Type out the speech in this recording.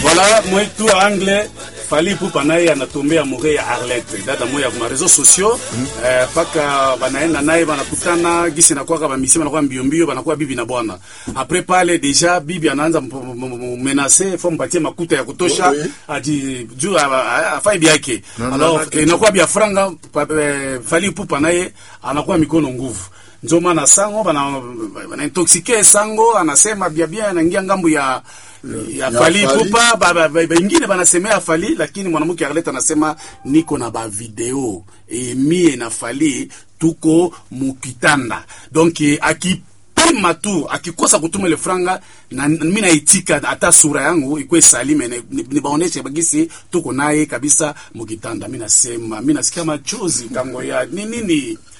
Voilà, mwetu wa anglais Fally Ipupa naye anatombea mure ya Arlette dada moya kwa réseaux sociaux eh, paka banaenda naye banakutana gisi nakuwa bamisi banakuwa mbio mbio banakuwa bibi na bwana après pale deja bibi anaanza menacer faut mpatie makuta ya kutosha Oui, oui. aji juu afai byake Na- na- alors na- inakuwa bya franga pa- eh, Fally Ipupa naye anakuwa mikono nguvu ndio maana sango bana bana intoxike sango anasema bia bia anaingia ngambo ya ya Ya Fally Fally. Ipupa ba- ba- ba- bengine banasemea Fally lakini mwanamke Arlette anasema niko na ba video e mie na Fally tuko mukitanda donc eh, akipima tu akikosa kutuma ile franga na mimi naitika hata sura yangu ikuwe salime ni- ni- nibaoneshe bagisi tuko naye kabisa mukitanda mimi nasema mimi nasikia machozi kango ya ni nini